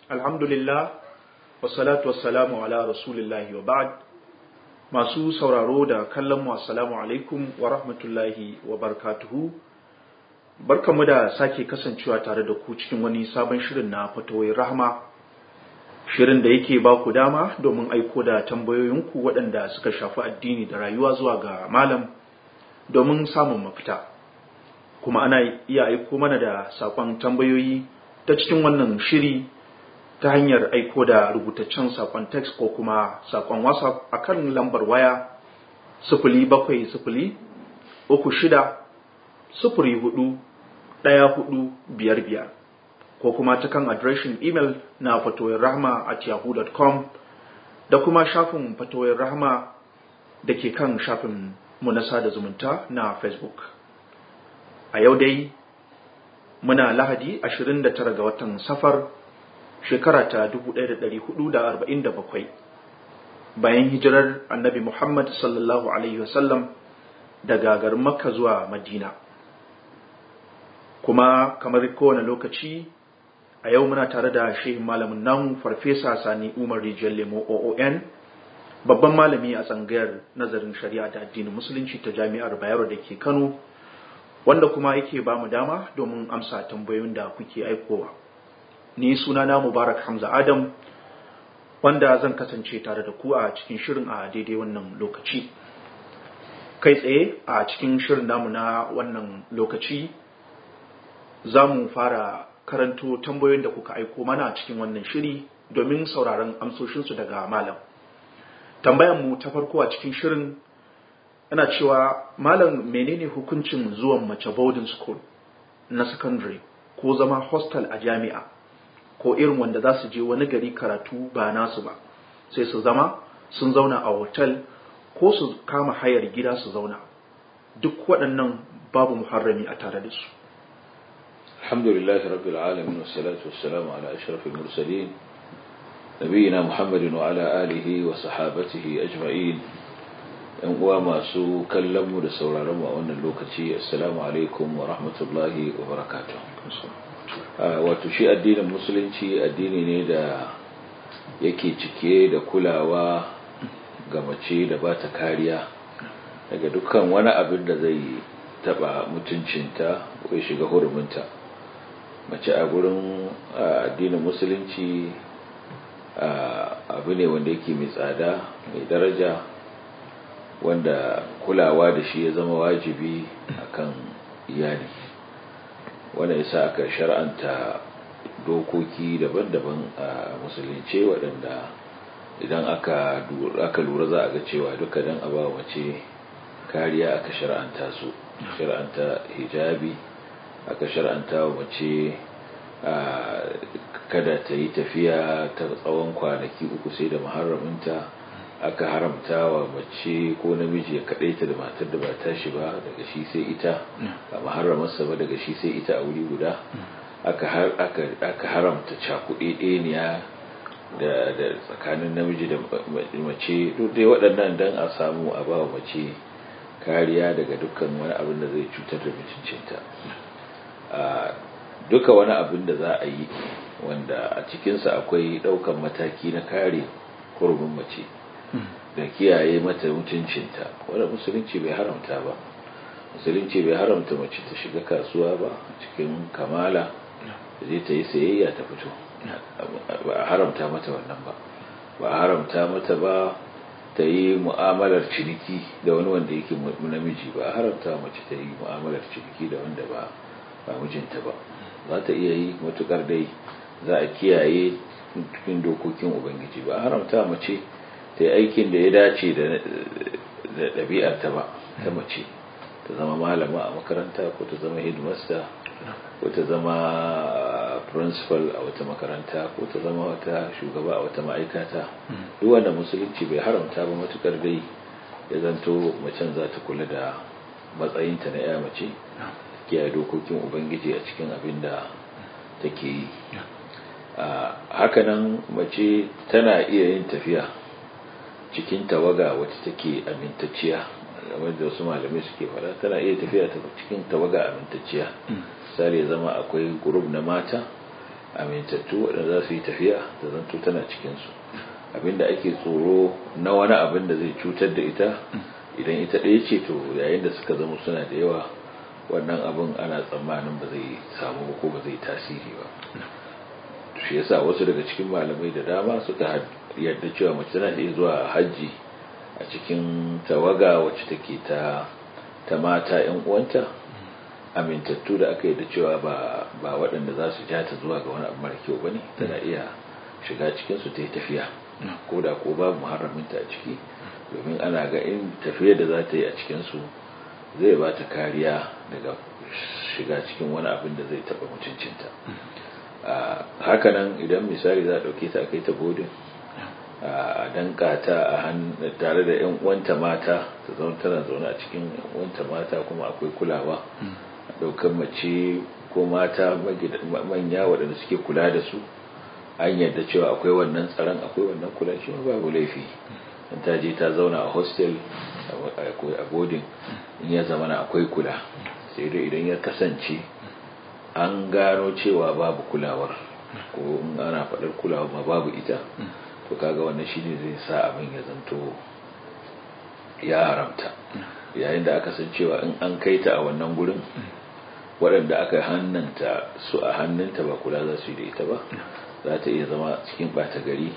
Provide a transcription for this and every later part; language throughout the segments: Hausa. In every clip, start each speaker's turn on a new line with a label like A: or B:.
A: alhamdulillah wassalatu wassalamu ala rasulillahi wa ba'd masu sauraro da kallon mu assalamu alaikum wa rahmatullahi wa barakatuhu barkamu da sake kasancewa tare da ku cikin wani sabon shirin na fatawoyin rahama shirin da yake ba ku dama domin aiko da tambayoyinku waɗanda suka shafi addini da rayuwa zuwa ga malam domin samun mafita kuma ana iya aiko mana da saƙon tambayoyi ta cikin wannan shiri ta hanyar aiko da rubutaccen saƙon text ko kuma saƙon whatsapp a kan lambar waya sifili bakwai sifili uku shida sifiri hudu ɗaya hudu biyar biyar ko kuma ta kan adireshin imel na fatoyin rahama at yahoo.com da kuma shafin fatoyin rahama da ke kan shafin mu na sada zumunta na facebook a yau dai muna lahadi 29 ga watan safar shekara ta 1447 bayan hijirar annabi muhammad sallallahu alaihi wasallam daga garin makka zuwa madina kuma kamar kowane lokaci a yau muna tare da shehin malamin namu farfesa sani umar rijiyar lemo oon babban malami a tsangayar nazarin shari'a da addinin musulunci ta jami'ar bayero da ke kano wanda kuma yake ba mu dama domin amsa tambayoyin da kuke aikowa ni sunana mubarak hamza adam wanda zan kasance tare da ku a cikin shirin a daidai wannan lokaci kai tsaye a cikin shirin namu na wannan lokaci za mu fara karanto tambayoyin da kuka aiko mana a cikin wannan shiri domin sauraron amsoshinsu daga malam tambayan mu ta farko a cikin shirin ana cewa malam menene hukuncin zuwan mace boarding school na secondary ko zama hostel a jami'a ko irin wanda za su je wani gari karatu ba nasu ba sai su zama sun zauna a hotel ko su kama hayar gida su zauna duk waɗannan babu muharrami a tare da su
B: الحمد لله رب العالمين والصلاة والسلام على أشرف المرسلين نبينا محمد وعلى آله وصحابته أجمعين uwa masu kallonmu da sauraronmu a wannan lokaci assalamu alaikum wa rahmatullahi wa barakatuh wato shi addinin musulunci addini ne da yake cike da kulawa ga mace da ba ta kariya daga dukkan wani abin da zai taba mutuncinta ko ya shiga huruminta mace a gurin addinin musulunci abu ne wanda yake mai tsada mai daraja wanda kulawa da shi ya zama wajibi akan iyali wanda yasa aka shar'anta dokoki daban-daban a musulunce waɗanda idan aka lura za a ga cewa duka dan a ba mace kariya aka shar'anta su shar'anta hijabi aka shar'anta wa mace kada ta yi tafiya ta tsawon kwanaki uku sai da muharraminta aka haramta wa mace ko namiji ya kaɗaita da matar da ba tashi ba daga shi sai ita a muharramarsa ba daga shi sai ita a wuri guda aka haramta cakuɗe ɗeniya da tsakanin namiji da mace duk dai waɗannan don a samu a ba wa mace kariya daga dukkan wani abin da zai cutar da mutuncinta duka wani abin da za a yi wanda a cikinsa akwai ɗaukan mataki na kare kurumin mace da kiyaye mata mutuncinta wanda musulunci bai haramta ba musulunci bai haramta mace ta shiga kasuwa ba cikin kamala da zai ta yi sayayya ta fito ba a haramta mata wannan ba ba a haramta mata ba ta yi mu'amalar ciniki da wani wanda yake namiji ba a haramta mace ta yi mu'amalar ciniki da wanda ba ba mijinta ba za ta iya yi matukar dai za a kiyaye cikin dokokin ubangiji ba a haramta mace ta yi aikin da ya dace da ɗabi'arta ba ta mace ta zama malama a makaranta ko ta zama headmaster ko ta zama principal a wata makaranta ko ta zama wata shugaba a wata ma'aikata duk wanda musulunci bai haramta ba matukar dai ya zanto macen za ta kula da matsayinta na ya mace kiyaye dokokin ubangiji a cikin abin da take yi hakanan mace tana iya yin tafiya cikin tawaga wacce take amintacciya wanda wasu malamai suke fada tana iya tafiya ta cikin tawaga amintacciya misali zama akwai gurub na mata amintattu waɗanda za su yi tafiya da zanto tana cikinsu abinda ake tsoro na wani abin da zai cutar da ita idan ita ɗaya ce to yayin da suka zama suna da yawa wannan abin ana tsammanin ba zai samu ko ba zai tasiri ba shi yasa wasu daga cikin malamai da dama suka yarda cewa mace tana iya zuwa hajji a cikin tawaga wacce take ta ta mata yan uwanta amintattu da aka yarda cewa ba ba waɗanda za su ja ta zuwa ga wani abu mara kyau bane tana iya shiga cikin su ta yi tafiya ko da ko babu muharraminta a ciki domin ana ga in tafiya da za ta yi a cikin su zai ba ta kariya daga shiga cikin wani abin da zai taɓa mutuncinta hakanan idan misali za a ɗauke ta kai ta bodin a danka ta a tare da yan uwanta mata ta zaune tana zaune a cikin yan uwanta mata kuma akwai kulawa a ɗaukar mace ko mata manya waɗanda suke kula da su an yadda cewa akwai wannan tsaron akwai wannan kula shi babu laifi in ta je ta zauna a hostel a boarding in ya zama akwai kula sai dai idan ya kasance an gano cewa babu kulawar ko in ana faɗar kulawar ma babu ita to kaga wannan shine zai sa abin ya zanto ya haramta yayin da aka san cewa in an kai ta a wannan gurin waɗanda aka hannanta su a hannunta ba kula za su yi da ita ba za ta iya zama cikin ɓata gari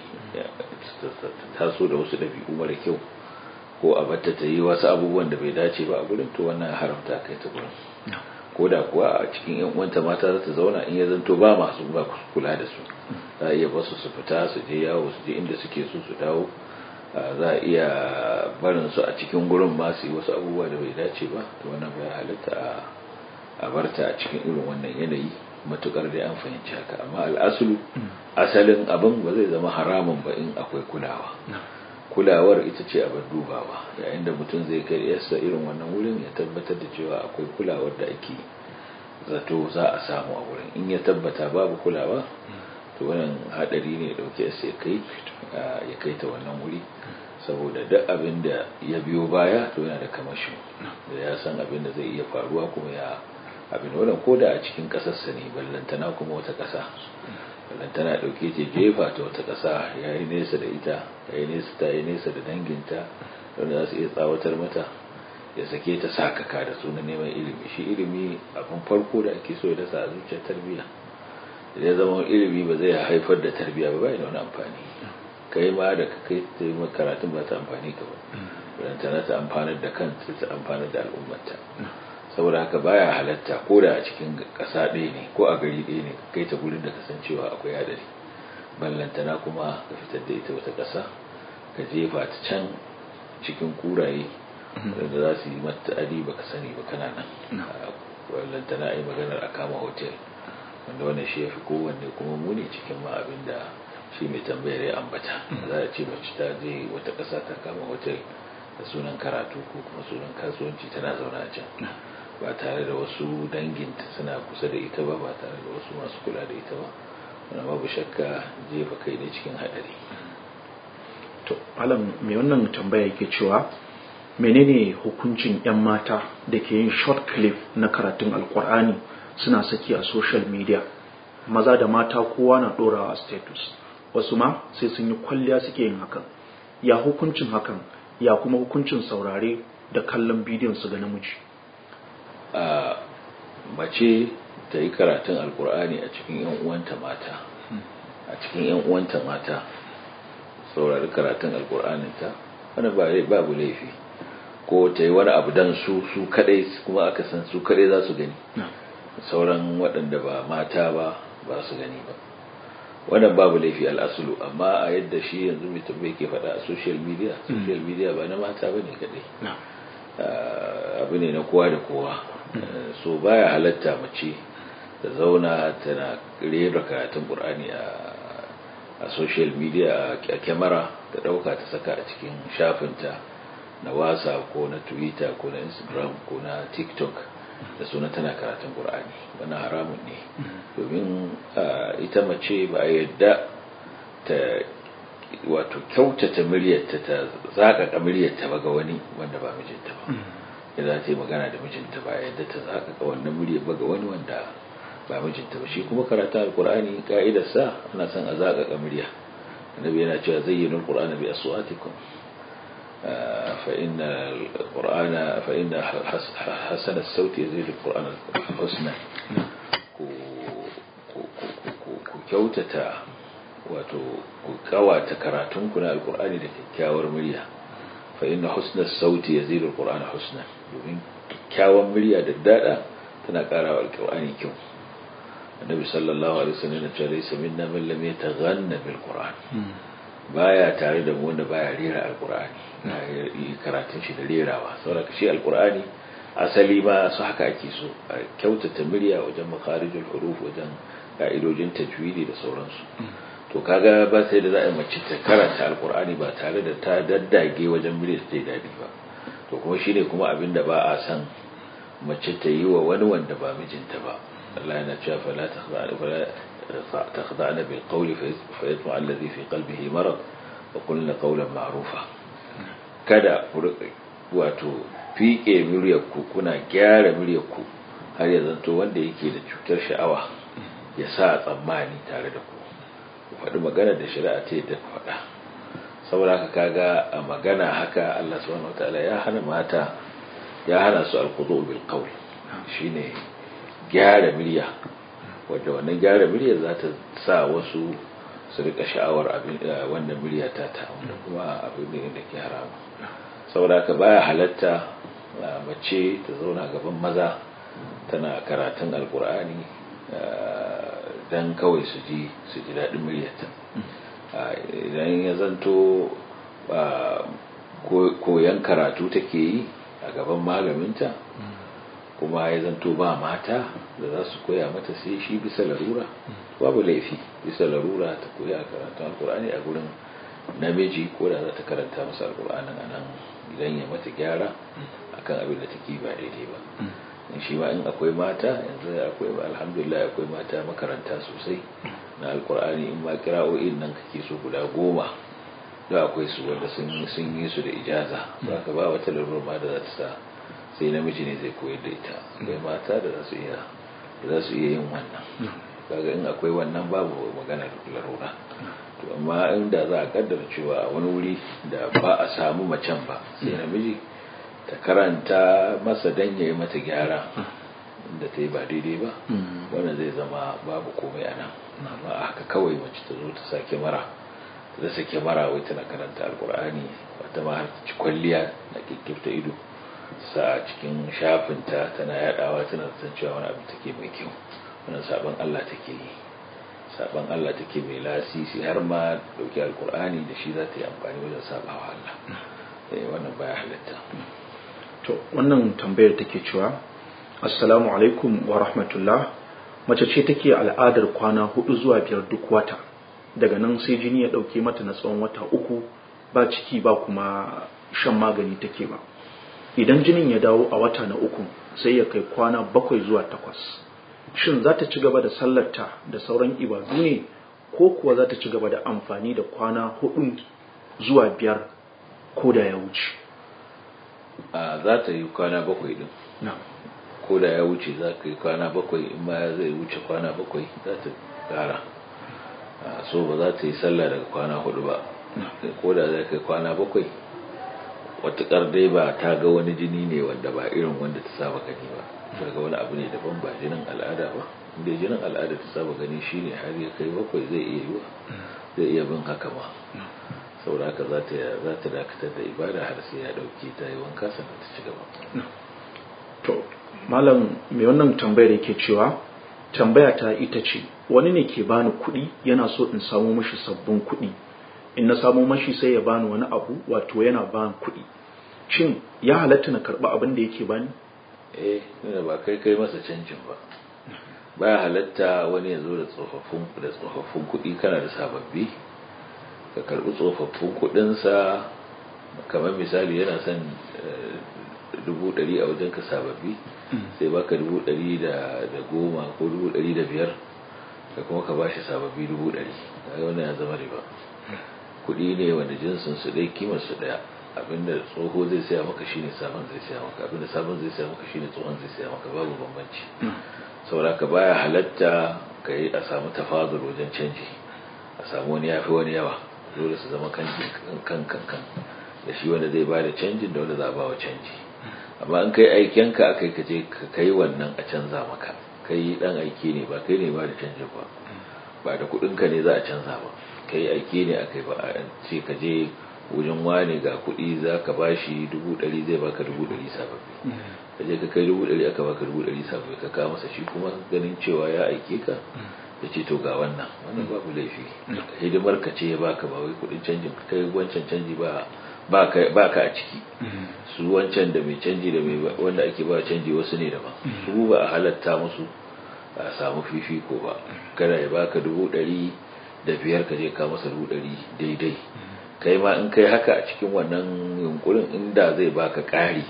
B: taso da wasu ɗabi'u mara kyau ko a batta ta yi wasu abubuwan da bai dace ba a gurin to wannan haramta kai ta gurin ko da kuwa a cikin yan uwanta mata za ta zauna in ya zanto ba masu ba kula da su za a iya basu su fita su je yawo su je inda suke so su dawo za a iya barin su a cikin gurin ma su yi wasu abubuwa da bai dace ba to wannan bai halitta a barta a cikin irin wannan yanayi matukar da an fahimci haka amma al'asulu asalin abin ba zai zama haramun ba in akwai kulawa kulawar ita ce abin dubawa yayin da mutum zai kai yasa irin wannan wurin ya tabbatar da cewa akwai kulawar da ake zato za a samu a wurin in ya tabbata babu kulawa to wannan hadari ne dauke yasa ya kai ya kai ta wannan wuri saboda duk abin da ya biyo baya to yana da kamashi da ya san abin da zai iya faruwa kuma ya abin wannan ko da a cikin kasarsa ne ballantana kuma wata kasa ballantana dauke ce jefa ta wata kasa ya yi nesa da ita ya yi nesa ta yi nesa da danginta wanda za su iya tsawatar mata ya sake ta sakaka da sunan neman ilimi shi ilimi abin farko da ake so ya dasa a zuciyar tarbiyya idan zama ilimi ba zai haifar da tarbiyya ba bai da wani amfani kai ma da kai ta yi karatun ba ta amfani ka ba ballantana ta amfanar da kanta ta amfanar da al'ummata saboda haka baya halatta ko da a cikin ƙasa ɗaya ne ko a gari ɗaya ne kai ta gurin da kasancewa akwai hadari ballantana kuma ka fitar da ita wata ƙasa ka jefa ta can cikin kuraye da za su yi mata adi ba ka sani ba kana nan ballantana a yi maganar a kama hotel wanda wannan shi ya fi kowanne kuma muni cikin ma abin da shi mai tambayar ya ambata za a ce mace ta je wata ƙasa ta kama hotel da sunan karatu ko kuma sunan kasuwanci tana zaune a can ba tare da wasu danginta suna kusa da ita ba ba tare da wasu masu kula da ita ba wani babu shakka jefa kai ne cikin haɗari
A: to alam mai wannan tambaya yake cewa menene hukuncin 'yan mata da ke yin short clip na karatun alkur'ani suna saki a social media maza da mata kowa na ɗorawa a status wasu ma sai sun yi kwalliya suke yin hakan ya hukuncin hakan ya kuma hukuncin saurare da kallon bidiyon su ga namiji
B: a mace ta yi karatun alkur'ani a cikin yan uwanta mata a cikin yan uwanta mata saurari karatun alkur'aninta wani babu laifi ko ta yi wani abu dan su su kadai kuma aka san su kadai za su gani sauran waɗanda ba mata ba ba su gani ba wannan babu laifi al'asulu amma a yadda shi yanzu mai tambaye ke faɗa a social media social media ba na mata ba ne kadai abu ne na kowa da kowa so baya halatta mace ta zauna tana rera karatun ƙur'ani a social media a kyamara ta ɗauka ta saka a cikin shafinta na wasa ko na twitter ko na instagram ko na tiktok da suna tana karatun ƙur'ani wani haramun ne domin ita mace ba yadda ta wato kyautata muryarta ta zaƙaƙa muryarta ba ga wani wanda ba mijinta ba idan ta yi magana da mijinta ba yadda ta zaƙaƙa wannan muryar ba ga wani wanda ba mijinta ba shi kuma karatu alqur'ani ka'idar sa ana son a zaka murya annabi yana cewa zayyinul qur'ana bi aswatikum fa inna alqur'ana fa inna hasan as-sawt yazid alqur'ana husna ku ku kyautata wato ku kawata karatun ku na alqur'ani da kyakkyawar murya fa inna husna as-sawt yazid alqur'ana husna domin kyakkyawar murya da dada tana karawa alqur'ani kyau annabi sallallahu alaihi wasallam ya ce laysa minna man lam yataghanna bil qur'an baya tare da mu wanda baya rera alqur'ani yi karatun shi da rerawa saboda shi alqur'ani asali ma su haka ake so a kyautata murya wajen makarijul huruf wajen ka'idojin tajwidi da sauransu to kaga ba sai da za a mace ta karanta alqur'ani ba tare da ta daddage wajen murya ta dadi ba to kuma shine kuma abin da ba a san mace ta yi wa wani wanda ba mijinta ba Allah yana cewa fala takhda'na bil qawli fa yatma alladhi fi qalbihi marad wa qulna qawlan ma'rufa kada ku wato fike muryarku kuna gyara muryarku har ya zanto wanda yake da cutar sha'awa ya sa tsammani tare da ku ku faɗi magana da shari'a ta yadda ku faɗa saboda haka kaga a magana haka Allah subhanahu wataala ya hana mata ya hana su alqudu bil qawl shine gyara murya wadda wannan gyara murya za ta sa wasu su rika sha'awar abin wannan murya ta ta wanda kuma abin ne da ke haramu saboda haka baya halatta mace ta zauna gaban maza tana karatun alkur'ani dan kawai su ji su ji daɗin muryarta idan ya zanto koyan karatu take yi a gaban malaminta kuma ya zanto ba mata da za su koya mata sai shi bisa larura babu laifi bisa larura ta koya karatun alkur'ani a gurin namiji ko da za ta karanta masa alkur'anin a nan idan ya mata gyara akan abin da take ba daidai ba in shi ma in akwai mata yanzu akwai ba alhamdulillah akwai mata makaranta sosai na alkur'ani in ma kira'o'in nan kake so guda goma da akwai su wanda sun yi su da ijaza ba ka ba wata larura ma da za ta sa sai namiji ne zai koyar da ita akwai mata da za su iya za su iya yin wannan kaga in akwai wannan babu magana larura to amma inda za a kaddara cewa a wani wuri da ba a samu macen ba sai namiji ta karanta masa dan yayi mata gyara inda ta yi ba daidai ba wannan zai zama babu komai a nan amma a haka kawai mace ta zo ta sake mara ta sake mara wai tana karanta alkur'ani wata ma har ta ci kwalliya na kikkifta ido sa cikin shafinta tana yadawa tana san cewa wani abu take mai kyau wannan sabon Allah take yi sabon Allah take mai lasisi har ma dauki alkur'ani da shi za ta yi amfani wajen sabawa Allah eh wannan baya halatta
A: to wannan tambayar take cewa assalamu alaikum wa rahmatullah mace ce take al'adar kwana hudu zuwa biyar duk wata daga nan sai jini ya dauke mata na tsawon wata uku ba ciki ba kuma shan magani take ba idan jinin ya dawo a wata na uku sai ya kai kwana bakwai zuwa takwas shin za ta ci gaba da sallarta da sauran ibadu ne ko kuwa za ta ci gaba da amfani da kwana hudu zuwa biyar ko da ya wuce
B: a za ta yi kwana bakwai din ko da ya wuce za ka yi kwana bakwai in ma zai wuce kwana bakwai za ta kara so ba za ta yi sallah daga kwana hudu ba ko da zai kai kwana bakwai watakar dai ba ta ga wani jini ne wanda ba irin wanda ta saba gani ba daga wani abu ne daban ba jinin al'ada ba inda jinin al'ada ta saba gani shine har ya kai bakwai zai iya yiwa zai iya bin haka ma saboda haka za ta za ta dakatar da ibada har sai ya dauke ta yi wanka sannan ta ci gaba
A: to malam mai wannan tambayar yake cewa tambaya ta ita ce wani ne ke bani kuɗi yana so in samu mashi sabbin kuɗi in na samu mashi sai ya bani wani abu wato yana bani kuɗi shin ya halatta na karɓi abin da yake bani
B: eh nuna ba kai kai masa canjin ba baya halatta wani ya zo da tsofaffin da tsofaffin kuɗi kana da sababbi ka karɓi tsofaffin kuɗinsa kamar misali yana son dubu ɗari a wajen ka sababbi sai baka dubu ɗari da goma ko dubu ɗari da biyar ka kuma ka bashi sababbi dubu ɗari ga wannan ya zama riba kuɗi ne wanda jinsin su ɗaya kimar su ɗaya abinda tsoho zai saya maka shine sabon zai saya maka abinda sabon zai saya maka shine tsohon zai saya maka babu bambanci saboda ka baya halatta ka yi a samu tafadul wajen canji a samu wani yafi wani yawa dole su zama kan kan kan da shi wanda zai bada canjin da wanda za a ba wa canji amma in kai aikenka aka yi kaje ka kai wannan a canza maka kai dan aiki ne ba kai ne ba da canjin ba ba da kudinka ne za a canza ba kai aiki ne aka yi ba a ce ka je wajen wane ga kuɗi za ka ba shi dubu ɗari zai baka dubu ɗari sababbi ka je ka kai dubu ɗari aka baka dubu ɗari sababbi ka kawo masa shi kuma ganin cewa ya aike ka ya ce to ga wannan wannan babu laifi hidimar ka ce ya baka ba wai kuɗin canjin ka kai wancan canji ba ba ka a ciki su wancan da mai canji da mai wanda ake ba canji wasu ne daban su ba a halatta musu a samu fifiko ba kada ya baka dubu ɗari da biyar ka je ka masa dubu ɗari daidai kai ma in kai haka a cikin wannan yunkurin inda zai baka ƙari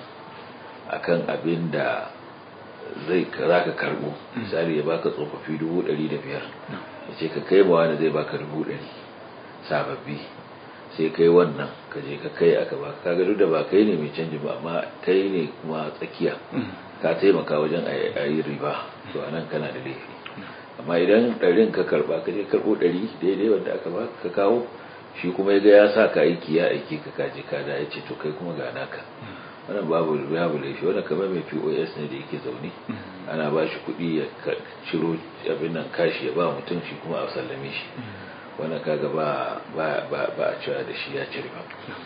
B: akan abin da zai za ka karbo misali ya baka tsofaffi dubu ɗari da biyar ya ce ka kai ma wani zai baka dubu ɗari sababbi sai kai wannan ka je ka kai aka baka kaga duk da ba kai ne mai canji ba amma kai ne kuma tsakiya ka taimaka wajen a yi riba to anan kana da laifi amma idan ɗarin ka karba ka je karɓo ɗari daidai wanda aka ba ka kawo shi kuma ya ga ya sa ka aiki ya aiki ka kaje ka da ya ce to kai kuma ga naka wannan babu babu laifi wannan kamar mai POS ne da yake zaune ana ba shi kuɗi ya ciro abin nan kashi ya ba mutum shi kuma a sallame shi wannan kaga ba ba ba ba a cewa da shi ya ci riba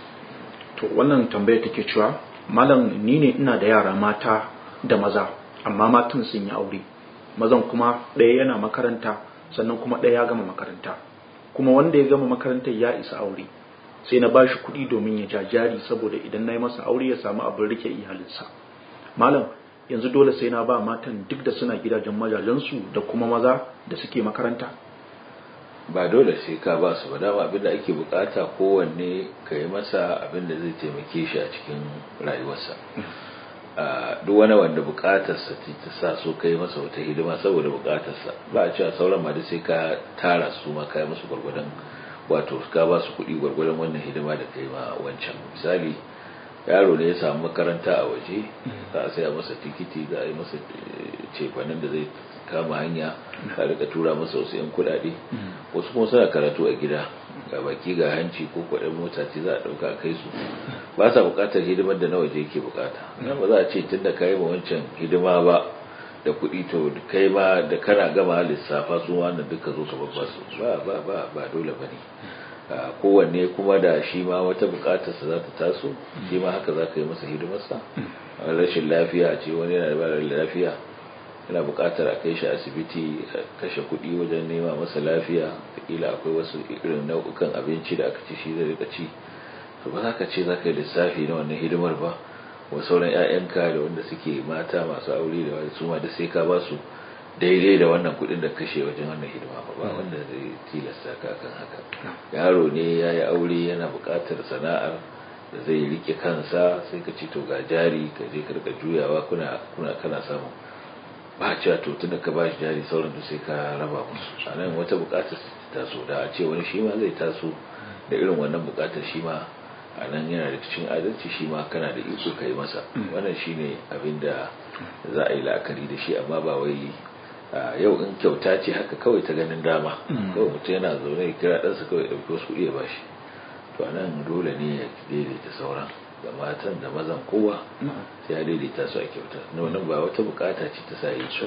A: to wannan tambaya take cewa malam ni ne ina da yara mata da maza amma matan sun yi aure mazan kuma ɗaya yana makaranta sannan kuma ɗaya ya gama makaranta kuma wanda ya gama makarantar ya isa aure sai na bashi kuɗi domin ya jajari saboda idan na yi masa aure ya samu abin rike iyalinsa malam yanzu dole sai na ba matan duk da suna gidajen majajensu da kuma maza da suke makaranta
B: ba dole sai ka ba su ba dama abinda ake bukata kowanne ka yi masa abinda zai taimake shi a cikin rayuwarsa duk wani wanda bukatarsa ta sa so kai masa wata hidima saboda bukatarsa ba a cewa sauran ma sai ka tara su ma kai musu gwargwadon wato ka ba su kuɗi gwargwadon wannan hidima da kai ma wancan misali yaro ne ya samu makaranta a waje za a saya masa tikiti za a yi masa cefanen da zai kama hanya a rika tura masa wasu 'yan kuɗaɗe wasu kuma suna karatu a gida ga baki ga hanci ko kwaɗin mota ce za a ɗauka a kai su ba sa buƙatar hidimar da na waje yake buƙata nan ba za a ce tun da ka yi ma wancan hidima ba da kuɗi to kai ma da kana gama lissafa su wannan duka zo ka babba su ba ba ba ba dole ba ne kowanne kuma da shi ma wata buƙatarsa za ta taso shi ma haka za ka yi masa hidimarsa rashin lafiya ce wani yana da lafiya yana buƙatar a kai shi asibiti a kashe kuɗi wajen nema masa lafiya kila akwai wasu irin nau'ukan abinci da aka ci shi zai rika ci to ba za ka ce za ka yi lissafi na wannan hidimar ba wa sauran 'ya'yanka da wanda suke mata masu aure da wani su ma da sai ka ba su daidai da wannan kuɗin da kashe wajen wannan hidima ba ba wanda zai tilasta ka kan haka yaro ne ya yi aure yana buƙatar sana'ar da zai rike kansa sai ka ci to ga jari ka je ka rika juyawa kuna kuna kana samu ba cewa to tunda ka ba shi jari sauran da sai ka raba musu a nan wata buƙatar ta taso da a ce wani shi ma zai taso da irin wannan buƙatar shi ma a nan yana da cikin adalci shi ma kana da iko ka yi masa wannan shi ne abin da za a yi la'akari da shi amma ba wai yau in kyauta ce haka kawai ta ganin dama kawai mutum yana zaune ya kira ɗansa kawai ɗauki wasu kuɗi ya ba shi to a nan dole ne ya daidaita sauran da matan da mazan kowa sai ya daidaita su a kyauta wannan ba wata bukata ce ta sa yi shi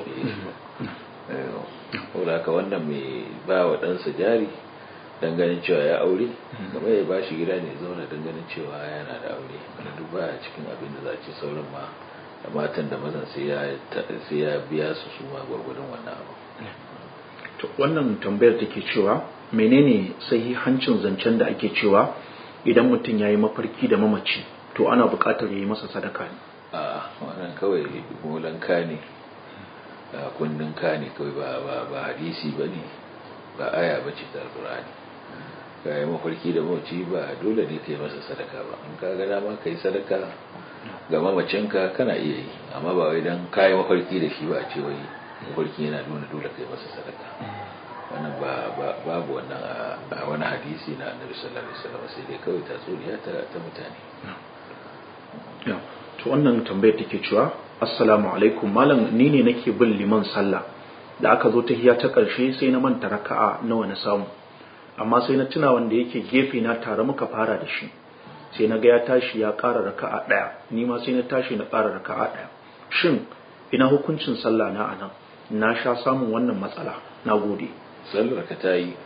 B: ba haka wannan mai ba wa ɗansa jari dan ganin cewa ya aure kamar ya ba shi gida ne zauna dan ganin cewa yana da aure wanda duk baya cikin abin da za a ce sauran ma da matan da mazan sai ya biya su su ma gwargwadon wannan abu
A: to wannan tambayar take cewa menene sahihancin zancen da ake cewa idan mutum ya yi mafarki da mamaci to ana buƙatar ya yi masa sadaka ne
B: a wannan kawai molanka ne kundin ka ne kawai ba hadisi ba ne ba aya ba ce ta alƙur'ani ka yi mafarki da mamaci ba dole ne ka yi masa sadaka ba in ka ga dama ka yi sadaka ga mamacinka kana iya yi amma ba wai don ka yi mafarki da shi ba a ce wai mafarki yana nuna dole ka yi masa sadaka wannan babu wannan a wani hadisi na annabi sallallahu alaihi wasallam sai dai kawai tatsuniya ta ta mutane
A: to to wannan tambayar take cewa assalamu alaikum malam ni ne nake bin liman sallah da aka zo tahiya ta ƙarshe sai na manta raka'a nawa na samu amma sai na tuna wanda yake gefe na tare muka fara da shi sai na ga ya tashi ya ƙara raka'a ɗaya ni ma sai na tashi na ƙara raka'a ɗaya shin ina hukuncin sallah na anan na sha samun wannan matsala na gode
B: sallar ka ta yi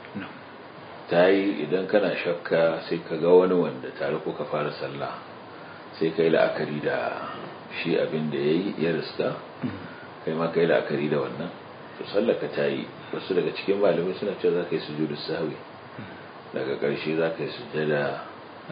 B: ta yi idan kana shakka sai ka ga wani wanda tare ko ka fara sallah sai ka yi la'akari da shi abin da ya yi ya riska kai ma ka yi la'akari da wannan to sallar ka ta yi wasu daga cikin malamai suna cewa za ka yi sujudu sahwi daga ƙarshe za ka yi sujjada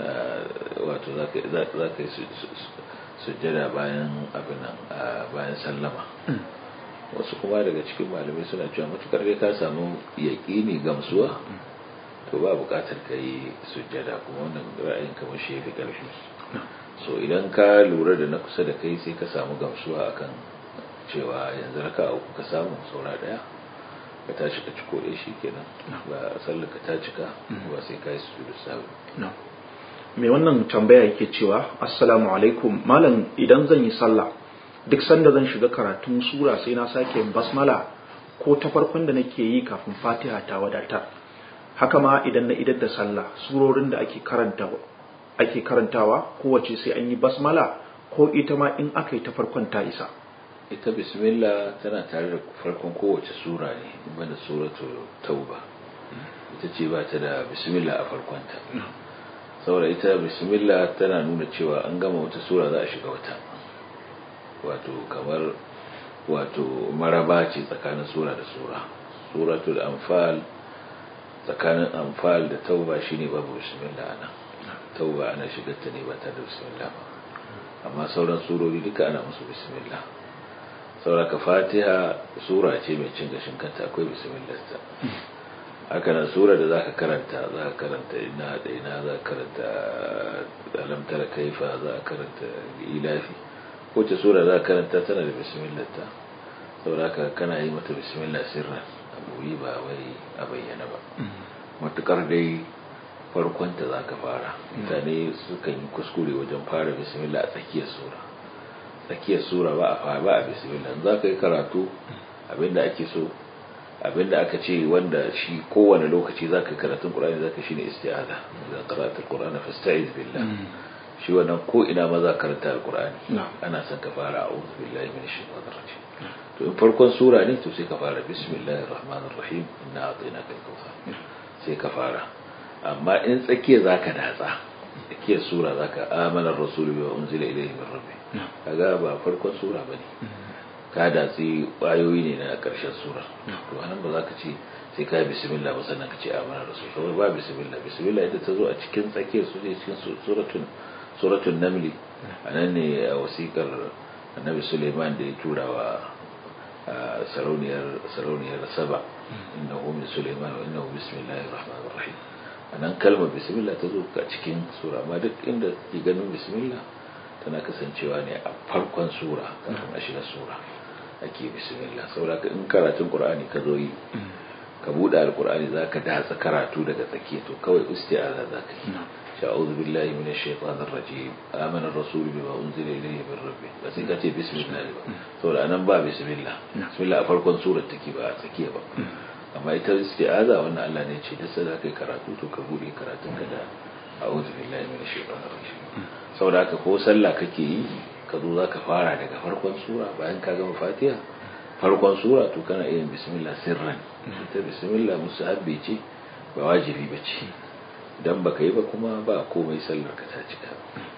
B: wato za ka yi sujjada bayan abin bayan sallama wasu kuma daga cikin malamai suna cewa matukar dai ka samu yaƙini gamsuwa to ba buƙatar ka yi sujjada kuma wannan ra'ayin kamar shi fi ƙarfi so idan ka lura da na kusa da kai sai ka samu gamsuwa akan cewa yanzu raka uku ka samu saura ɗaya ka tashi ka ciko ɗaya shi kenan ba sallar ka ta cika ba sai ka yi sujudu sabu
A: mai wannan tambaya yake cewa assalamu alaikum malam idan zan yi sallah duk sanda zan shiga karatun sura sai na sake yin basmala ko ta farkon da nake yi kafin fatiha ta wadatar haka ma idan na idar da sallah surorin da ake karantawa ake karantawa kowace sai an yi basmala ko ita ma in aka yi ta farkon ta isa
B: ita bismillah tana tare da farkon kowace sura ne banda suratu tauba ita ce ba ta da bismillah a farkonta saboda ita bismillah tana nuna cewa an gama wata sura za a shiga wata wato kamar wato maraba ce tsakanin sura da sura suratul anfal tsakanin anfal da tauba shine babu bismillah ana tauba ana shigar ta ne ba ta da bismillah ba amma sauran surori duka ana musu bismillah sauraka fatiha sura ce mai cin gashin kanta akwai bismillah ta haka nan sura da zaka karanta zaka karanta ina da ina zaka karanta alam tara kaifa zaka karanta ilafi ko ce sura zaka karanta tana da bismillah ta sauraka kana yi mata bismillah sirran abu yi ba wai a bayyana ba matukar dai farkon ta zaka fara mutane sukan yi kuskure wajen fara bismillah a tsakiyar sura tsakiyar sura ba a fara ba a bismillah za ka yi karatu abinda ake so abinda aka ce wanda shi kowane lokaci za ka yi karatun ƙur'ani za ka shi ne isti'aza za karatun ƙur'ani fasta'iz billah shi wannan ko ina ma za karanta alƙur'ani ana son ka fara a uzu billahi min shaitanir rajim to in farkon sura ne to sai ka fara bismillahir rahmanir rahim inna a'tainaka al-kawthar sai ka fara amma in tsakiya zaka datsa tsakiyar sura zaka amana rasulu bi unzila ilayhi min rabbi kaga ba farkon sura bane ka datsi ayoyi ne na karshen sura to anan ba za ka ce sai ka bismillah ba sannan ka ce amana rasul kawai ba bismillah bismillah ita ta zo a cikin tsakiyar su ne cikin suratun suratun namli anan ne a wasikar annabi suleiman da ya tura wa sarauniyar sarauniyar saba innahu min suleiman wa innahu bismillahir rahmanir rahim anan kalmar bismillah ta zo a cikin sura amma duk inda ke ganin bismillah tana kasancewa ne a farkon sura kafin a shiga sura ake bismillah saboda in karatun qur'ani ka zo yi ka buɗe alqur'ani zaka datsa karatu daga tsakiya to kawai isti'aza zaka yi sha'udhu billahi minash shaitanir rajim amana ar-rasul bima unzila ilayhi min rabbih ba sai ka ce bismillah ba saboda anan ba bismillah bismillah a farkon surar take ba a tsakiya ba amma ita isti'aza wannan Allah ne ce duk sai kai karatu to ka buɗe karatun ka da a'udhu billahi minash shaitanir rajim saboda haka ko sallah kake yi ka zo za ka fara daga farkon sura bayan ka gama fatiha farkon sura to kana iya bismillah sirran ita bismillah musahabbi ce ba wajibi ba ce idan baka yi ba kuma ba komai sallar ka ta cika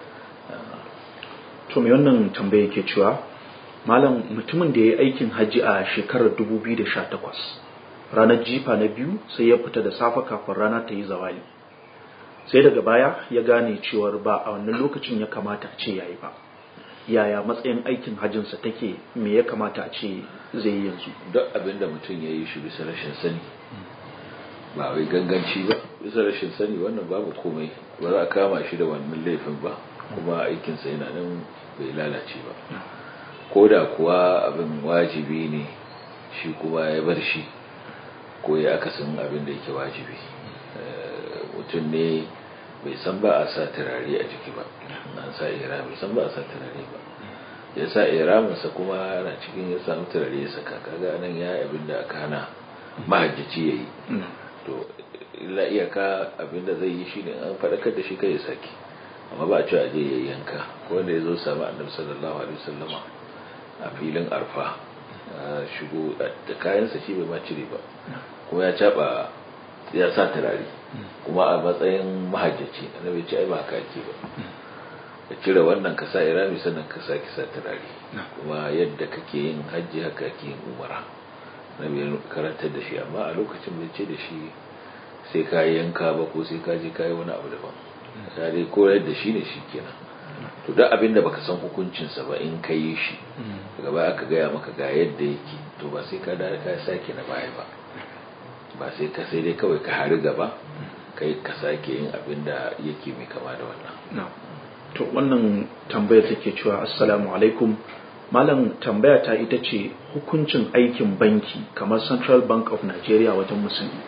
A: to me wannan tambaye ke cewa malam mutumin da ya yi aikin hajji a shekarar 2018 ranar jifa na biyu sai ya fita da safe kafin rana ta yi zawali sai daga baya ya gane cewar ba a wannan lokacin ya kamata a ce yayi ba yaya matsayin aikin hajjinsa take me ya kamata a ce zai yi yanzu
B: duk abin da mutum ya yi shi bisa rashin sani ba wai ganganci ba bisa rashin sani wannan babu komai ba za a kama shi da wannan laifin ba kuma aikinsa yana nan bai lalace ba ko da kuwa abin wajibi ne shi kuma ya bar shi ko ya akasin abin da yake wajibi mutum ne bai san ba a sa turare a jiki ba an sa ira bai san ba a sa turare ba ya sa iraminsa kuma yana cikin ya samu turare ya saka kaga nan ya yi abin da aka hana mahajjaci ya yi to illa iyaka abin da zai yi shi ne an faɗakar da shi kai ya sake amma ba a cewa je ya yanka ko wanda ya zo sami annabi sallallahu alaihi wasallama a filin arfa shigo da kayansa shi bai ma cire ba kuma ya caba ya sa turare kuma a matsayin mahajjaci annabi ce ai ba haka ake ba ka cire wannan ka sa irami sannan ka sa kisa turare kuma yadda kake yin hajji haka ake yin umara annabi ya karantar da shi amma a lokacin bai ce da shi sai ka yanka ba ko sai ka je ka yi wani abu daban ya dai koyar da shi ne shi kenan to duk abin da baka san hukuncinsa ba in ka yi shi gaba aka gaya maka ga yadda yake to ba sai ka da ka sake na baya ba ba sai ka sai dai kawai ka hari gaba kai ka sake yin abin da yake mai kama da wannan
A: to wannan tambayar take cewa assalamu alaikum malam tambaya ta ita ce hukuncin aikin banki kamar central bank of nigeria wajen musulmi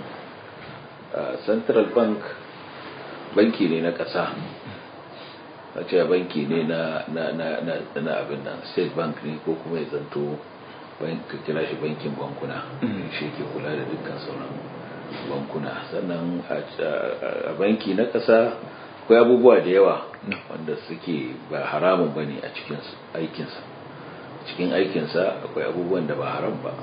B: central bank banki ne na ƙasa a ce banki ne na na abin nan state bank ne ko kuma ya zanto ka kira shi bankin bankuna shi ke kula da dukkan sauran bankuna sannan a banki na ƙasa akwai abubuwa da yawa wanda suke ba haramun ba ne a cikin aikinsa cikin aikinsa akwai abubuwan da ba haram ba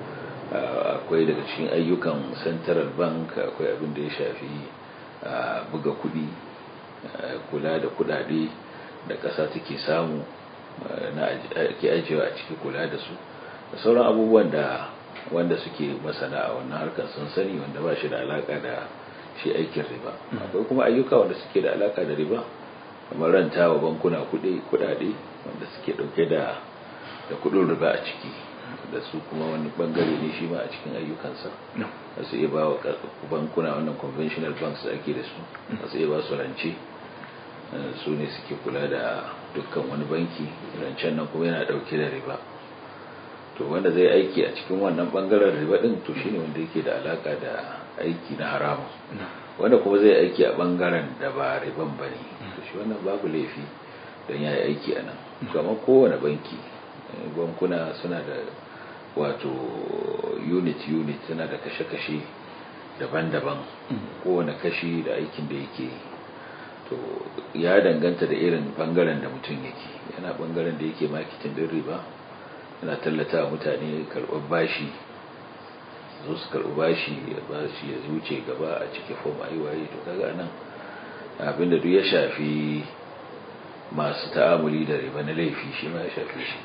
B: akwai daga cikin ayyukan central bank akwai abin da ya shafi buga kudi kula da kudade da ƙasa take samu na ake ajiyewa a ciki kula da su da sauran abubuwan da wanda suke masana a wannan harkar sun sani wanda ba shi da alaka da shi aikin riba akwai kuma ayyuka wanda suke da alaka da riba kamar ranta wa bankuna kudade wanda suke dauke da da kudin riba a ciki da su kuma wani bangare ne shi ma a cikin ayyukansa da su iya ba wa bankuna wannan conventional banks da ake da su da su iya ba su rance su ne suke kula da dukkan wani banki rancen nan kuma yana dauke da riba to wanda zai aiki a cikin wannan bangaren riba din to shine wanda yake da alaka da aiki na haramu wanda kuma zai aiki a bangaren da ba riban ba ne to shi wannan babu laifi don ya yi aiki a nan kamar kowane banki bankuna suna da wato unit unit suna da kashe-kashe daban-daban kowane kashi da aikin da yake to ya danganta da irin bangaren da mutum yake yana bangaren da yake makitin din riba yana tallata mutane karɓar bashi zo su karɓi bashi ya bashi ya zuce gaba a cike fom a yi waye to kaga nan abinda duk ya shafi masu ta'amuli da riba na laifi shi ma ya shafi shi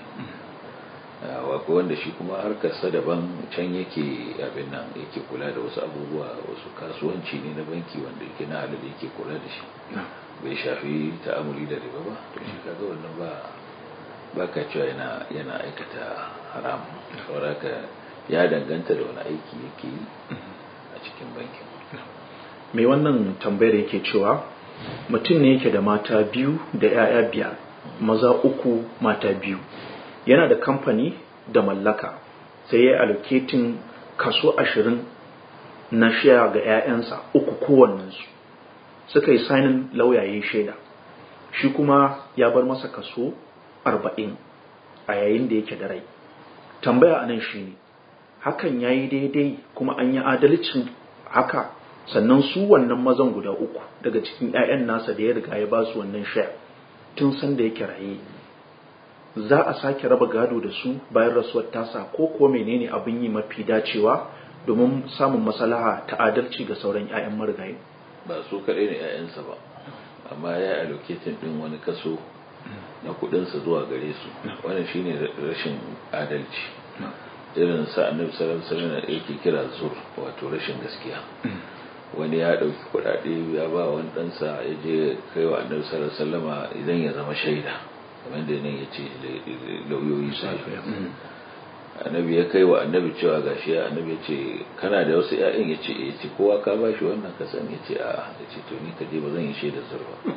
B: wako wanda shi kuma harkarsa daban can yake abin nan yake kula da wasu abubuwa wasu kasuwanci ne na banki wanda yake na halal yake kula da shi bai shafi ta'amuli da riba ba to shi kaga wannan ba ba ka cewa yana yana aikata haram saboda ya danganta da wani aiki yake yi a cikin bankin
A: mai wannan tambayar yake cewa mutum ne yake da mata biyu da 'ya'ya biyar maza uku mata biyu yana da kamfani da mallaka sai ya yi allocating kaso ashirin na shaya ga 'ya'yansa uku kowannensu suka yi sainin lauyaye shaida shi kuma ya bar masa kaso arba'in a yayin da yake da rai tambaya a nan shi ne hakan ya yi daidai kuma an yi adalcin haka sannan su wannan mazan guda uku daga cikin 'ya'yan nasa da ya riga ya ba su wannan shaya tun san da yake raye za a sake raba gado da su bayan rasuwar tasa ko kuwa menene abin yi mafi dacewa domin samun maslaha ta adalci ga sauran 'ya'yan marigayi
B: ba su kaɗai ne 'ya'yansa ba amma ya yi allocating ɗin wani kaso na kudinsa zuwa gare su wannan shine rashin adalci irin sa annabi sallallahu alaihi wasallam yake kira zur wato rashin gaskiya wani ya dauki kudade ya ba wani ɗansa ya je kai wa annabi sallallahu alaihi wasallama idan ya zama shaida kamar da nan yace lauyoyi su annabi ya kai wa annabi cewa gashi ya annabi ya ce kana da wasu ƴaƴan ya ce ya ce kowa ka ba shi wannan ka san ya ce a ya ce to ni ka je ba zan yi shaidar zur ba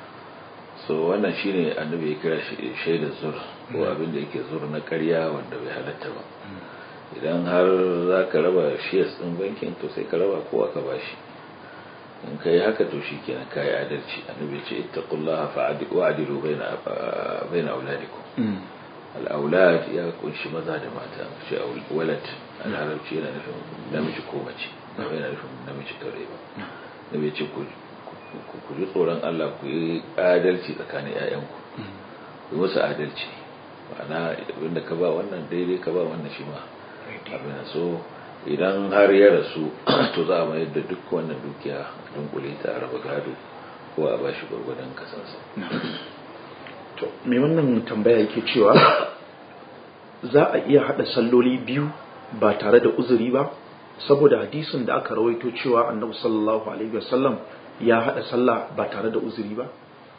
B: so wannan shine annabi ya kira shaidar zur ko abin da yake zur na ƙarya wanda bai halatta ba idan har za ka raba shares ɗin bankin to sai ka raba kowa ka bashi in ka yi haka to shi kenan ka yi adalci annabi ya ce ittaqullaha fa'adilu baina baina auladikum al-aulad ya kunshi maza da mata ce walad a larabci yana nufin namiji ko mace ba yana nufin namiji kare ba nabi ya ce ku ku ji tsoron Allah ku yi adalci tsakanin 'ya'yanku ku yi musu adalci ma'ana abinda ka ba wannan daidai ka ba wannan shi ma abin so idan har ya rasu to za a mayar da duk wannan dukiya dunkule ta a raba gado ko a bashi gwargwadon kasansa
A: to me wannan tambaya yake cewa za a iya hada salloli biyu ba tare da uzuri ba saboda hadisin da aka rawaito cewa annabi sallallahu alaihi wasallam ya hada sallah ba tare da uzuri ba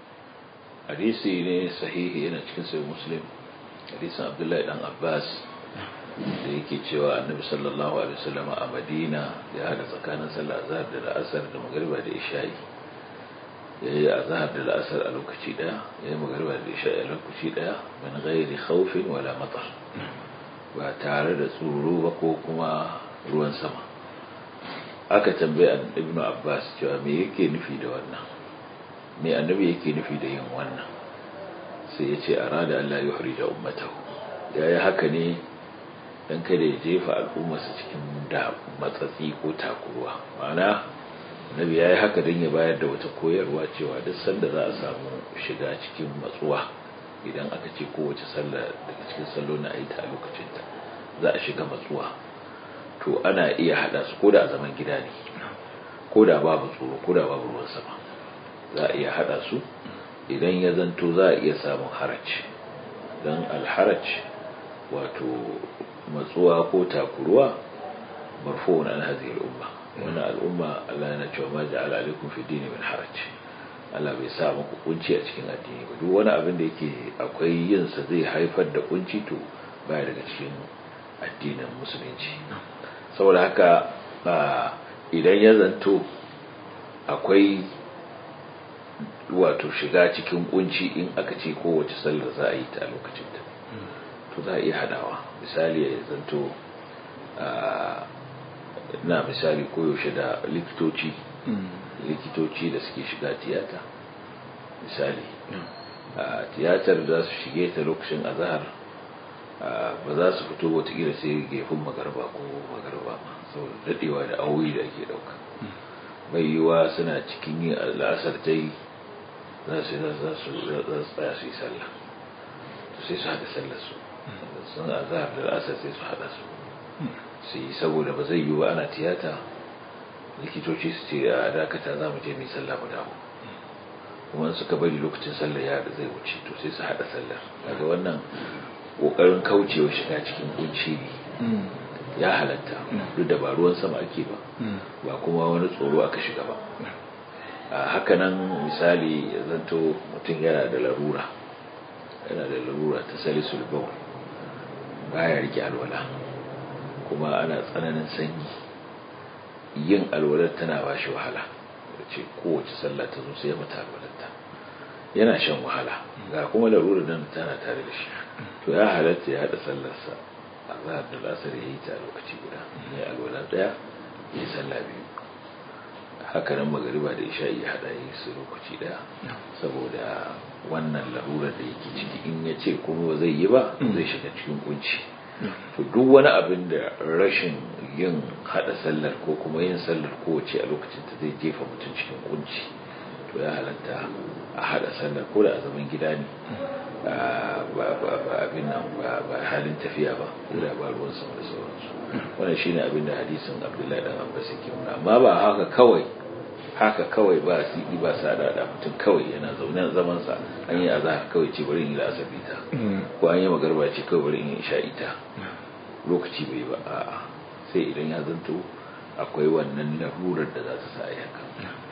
B: hadisi ne sahihi yana cikin sai muslim hadisin abdullahi dan abbas da yake cewa annabi sallallahu alaihi wasallam a madina ya hada tsakanin sallah azhar da la'asar da magriba da isha'i ya yi azhar da la'asar a lokaci daya ya yi magriba da isha'i a lokaci daya min ghairi khawfin wala matar ba tare da tsoro ba ko kuma ruwan sama aka tambaye ibnu abbas cewa me yake nufi da wannan me annabi yake nufi da yin wannan sai ya ce arada Allah ya hurija ummatahu ya yi haka ne dan kada ya jefa al'ummarsa cikin da matsatsi ko takuruwa ma'ana annabi ya yi haka don ya bayar da wata koyarwa cewa duk sanda za a samu shiga cikin matsuwa idan aka ce kowace sallah daga cikin sallo na ayi ta a lokacinta za a shiga matsuwa to ana iya hada su koda a zaman gida ne koda babu tsoro koda babu ruwan sama za a iya hada su idan ya zanto za a iya samun haraj don alharaj wato matsuwa ko takuruwa marfu'un an hadhihi al-umma wannan al'umma Allah yana cewa ma ja'ala alaikum fi dini min haraj Allah bai sa muku kunci a cikin addini ba duk wani abin da yake akwai yin sa zai haifar da kunci to baya daga cikin addinin musulunci saboda haka idan ya zanto akwai wato shiga cikin kunci in aka ce kowace sallar za a yi ta a lokacin ta to za a iya hadawa misali ya zanto na misali koyaushe da likitoci likitoci da suke shiga tiyata misali tiyatar za su shige ta lokacin azahar ba za su fito watakila sai gefen magarba ko magarba ma saboda dadewa da auyi da ake dauka mai yiwa suna cikin yin al'asar ta yi za su za su tsaya su yi sallah to sai su haɗa sallar su sun azahar da al'asar sai su haɗa su su yi saboda ba zai yiwu ana tiyata likitoci su ce a dakata za mu je mai sallah mu dawo kuma suka bari lokacin sallar ya da zai wuce to sai su haɗa sallar daga wannan ƙoƙarin kaucewa shiga cikin kunci ne ya halatta duk da ba ruwan sama ake ba ba kuma wani tsoro aka shiga ba a hakanan misali ya zanto mutum yana da larura yana da larura ta salisul bawl baya rike alwala kuma ana tsananin sanyi yin alwalar tana ba shi wahala da ce kowace sallah ta zo sai mata alwalarta yana shan wahala ga kuma larurar nan tana tare da shi to ya halatta ya haɗa sallarsa a zahar da lasar ya yi ta lokaci guda ya alwala ɗaya ya sallah biyu haka nan magariba da isha ya haɗa yi su lokaci ɗaya saboda wannan larurar da yake ciki in ya ce kuma ba zai yi ba zai shiga cikin kunci to duk wani abin da rashin yin hada sallar ko kuma yin sallar kowace a lokacin ta zai jefa mutum cikin kunci to ya halatta a hada sallar ko da a zaman gida ne ba abin nan ba halin tafiya ba da ba ruwan sama da sauransu wannan shine abin da hadisin abdullahi dan abbas yake nuna amma ba haka kawai haka kawai ba sidi ba sada da mutum kawai yana zaune zaman sa an yi azhar kawai ce bari in yi la'asabi ta ko an yi magarba ce kawai bari in yi isha'i ta lokaci bai ba a'a sai idan ya zanto akwai wannan larurar da za ta sa a haka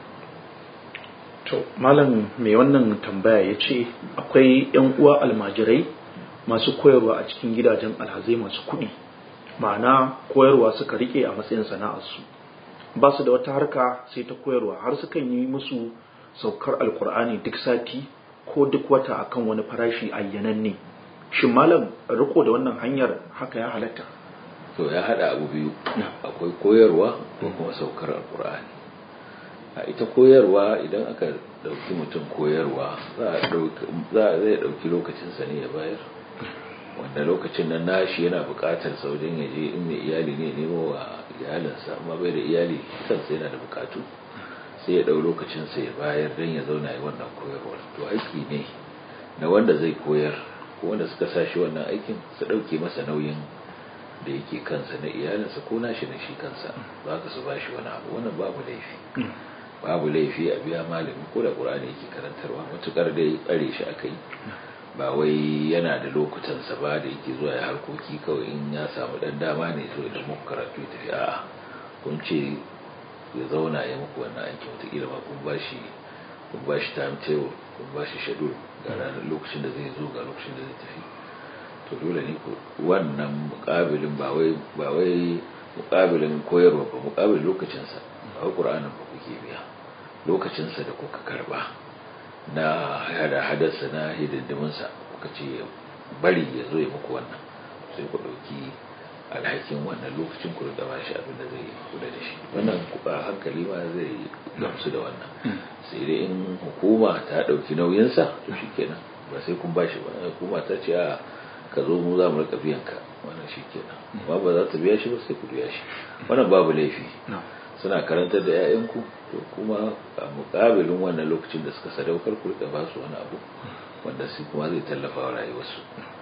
A: to malam mai wannan tambaya ya ce akwai yan uwa almajirai masu koyarwa a cikin gidajen alhazai masu kuɗi ma'ana koyarwa suka rike a matsayin sana'arsu ba su da wata harka sai ta koyarwa har sukan yi musu saukar alkur'ani duk sati ko duk wata akan wani farashi ayyananne shin malam riko da wannan hanyar haka ya halatta
B: to ya hada abu biyu akwai koyarwa ko kuma saukar alkur'ani a ita koyarwa idan aka dauki mutum koyarwa za a zai dauki lokacinsa ne ya bayar wanda lokacin nan nashi yana bukatar sa wajen ya je in mai iyali ne nemo wa iyalinsa amma bai da iyali kansa yana da bukatu sai ya dau lokacinsa ya bayar don ya zauna yi wannan koyarwar to aiki ne na wanda zai koyar ko wanda suka sa shi wannan aikin su dauke masa nauyin da yake kansa na iyalinsa ko nashi na shi kansa ba ka su bashi wani abu wannan babu laifi babu laifi a biya malami ko da qur'ani yake karantarwa matukar dai tsare shi akai ba wai yana da lokutansa ba da yake zuwa ya harkoki kawai in ya samu dan dama ne zo idan muku karatu ya tafi a'a kun ce ya zauna ya muku wannan aiki wataƙila ma kun bashi kun bashi timetable kun bashi schedule ga ranar lokacin da zai zo ga lokacin da zai tafi to dole ne ku wannan mukabilin ba wai ba wai mukabilin koyarwa ba mukabilin lokacinsa ba wai qur'anin ba kuke biya lokacinsa da kuka karba na hada hadarsa na hidindiminsa kuka ce bari ya zo ya muku wannan sai ku ɗauki alhakin wannan lokacin ku da bashi abin da zai kula da shi wannan kuka hankali ma zai gamsu da wannan sai dai in hukuma ta ɗauki nauyinsa to shi kenan ba sai kun bashi ba hukuma ta ce a ka zo mu za mu rika biyan ka wannan shi kenan amma ba za ta biya shi ba sai ku biya shi wannan babu laifi suna karantar da 'ya'yanku to kuma a mukabilin wannan lokacin da suka sadaukar ku da ba su wani abu wanda su kuma zai tallafa wa rayuwarsu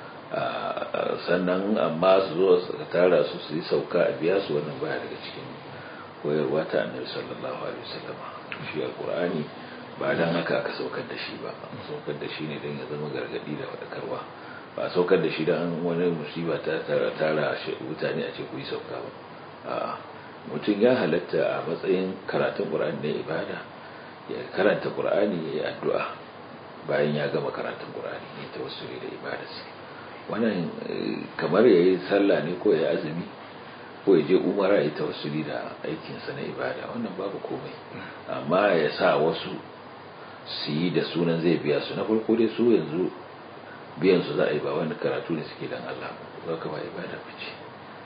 B: sannan amma su zo su tara su su yi sauka a biya su wannan baya daga cikin koyarwa ta annabi sallallahu alaihi wasallam shi alqur'ani ba dan haka aka saukar da shi ba saukar da shi ne dan ya zama gargadi da fadakarwa ba saukar da shi dan wani musiba ta tara tara mutane a ce ku yi sauka ba a'a mutum ya halatta a matsayin karatun ƙur'ani na ibada ya karanta ƙur'ani ya yi addu'a bayan ya gama karatun ƙur'ani ya ta wasu da ibadarsa wannan kamar ya yi sallah ne ko ya azumi ko ya je umara ya ta wasu da aikinsa na ibada wannan babu komai amma ya sa wasu su yi da sunan zai biya su na farko dai su yanzu biyan su za a yi ba wani karatu ne suke dan Allah ba ka ba ibada ba ce